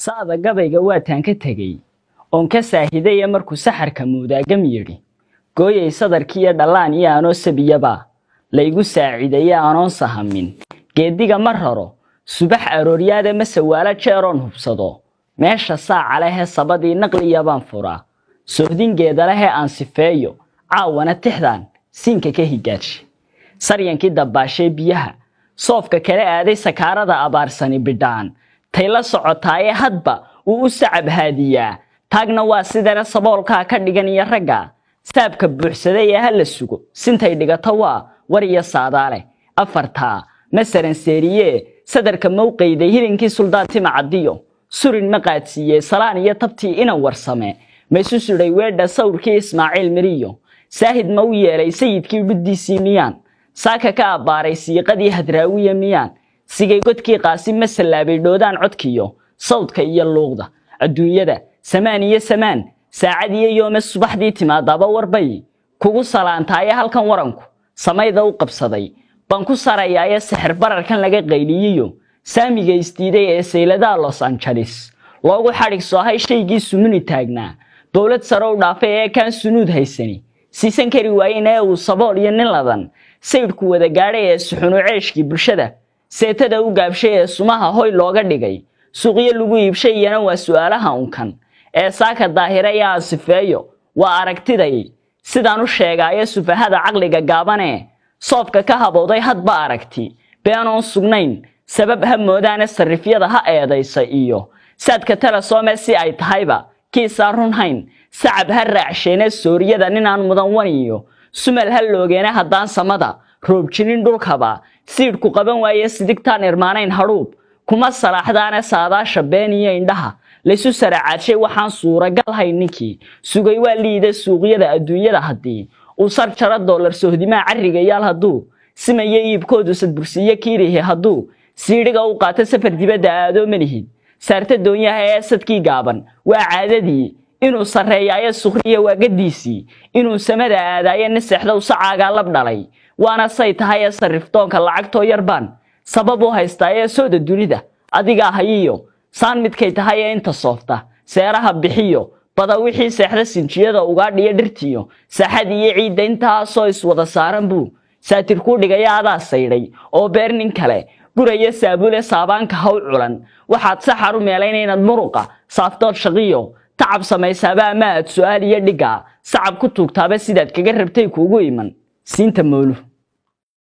sa'da gabayga waataan ka tegey oon ka saahidaya markuu saxarka muudaagam yidhi gooyay sadarkiiyo dhallaan iyo anoo sabiyaba laygu saaciidaye anoon sahamin geediga ma raro subax arooryaada ma sawaalo jeeroon hubsado meesha saaca lehee sabadii naqliya baan furaa sohdingeeda lehee aan sifeeyo caawana tixdan siinka ka higaaji saryankii dabbaashee biyaha soofka kala aaday sakaarada abaarsani bidhaan tay la socotaaye hadba uu u sacab haadiyaa taagna waa sidana saboolkaa ka dhigan iyo ragga saabka buuxsaday ee ha la sugo sintay dhigato waa war iyo saadaale afartaa masaran seeriyee sadarka mawqayday hilinkii suldaan tima caddiyo surin ma qaadsiiyey salaan iyo tabtii inan warsame maysu sudhay weedha sawrkii ismaaciil miriyo saahid ma u yeelay sayidkii dhuddiisii miyaan saaka ka abbaaray siiqadii hadraawiya miyaan sigay godkii qaasi ma sallaabay dhoodaan codkiyo sawdka iyo luuqda adduunyada samaan iyo samaan saacad iyo yoome subaxdii timaadaba warbay kugu salaantaaye halkan waranku samayda u qabsaday baan ku sarayaaye sixir bararkan laga qayliyiyo saamiga isdiiday ee sayladaha los angeles loogu xadhig soohay shaygii sumuni taagnaa dowlad sare u dhaafay ee kaan sunuud haysani siisan kari waayen ee uu sabool iyo nin ladan saydhku wada gaadhay ee suxunu ceeshkii bulshada seetada u gaabshay ee sumaha hoy looga dhigay suuqyo lagu iibshay iyana waa su'aalaha unkan ee saaka daahira iyo asifeeyo waa aragtiday sidaan u sheegaayo sufahada caqliga gaabanee soobka ka habowday hadba aragti beenoon sugnayn sabab ha moodaane sarifyada ha eedaysa iyo saadka talasoome si ay tahayba kiisaan runhayn sacab ha raacsheene sooriyada ninaan mudan waniyo sumal ha loogeene haddaan samada roob jirin dhulkaba siidhku qaban waaye sidigtaan irmaanayn hadhuub kuma salaaxdaane saadaasha been iyo indhaha laysu saracaadshay waxaan suuragal hayn ninkii sugay waa liida suuqyada adduunyada haddii uu sar jaro doolar sohdimaa carrigayaal hadduu simayo iibkoodu sadbursiiyo kiirihi hadduu siidhiga u qaato safar dibadda aadoo malihid saarta doonyaha ee sadkii gaaban waa caadadii inuu sarreeyaayo sukriya waagadiisii inuu samada aadaayo naseexda usacaagaa lab dhalay waana say tahay ee sarrifdoonka lacagtoo yarbaan sabab u haystaa ee sooda dunida adigaa hayiyo saan midkay tahay ee inta soofta seeraha bixiyo bada wixii seexda sinjiyada ugaadhiyo dhirtiyo saaxad iyo ciidda intaasoo iswada saaran buu saatir kuu dhigaya adaa saydhay oo beer nin kale guraya saabule saabaanka haw culan waxaad saxar u meelayn inaad muruqa saaftood shaqiyo tacab samaysaaba ama aad su'aal iyo dhiggaa sacab ku tuugtaaba sidaad kaga rabtay kuugu iman siinta moolu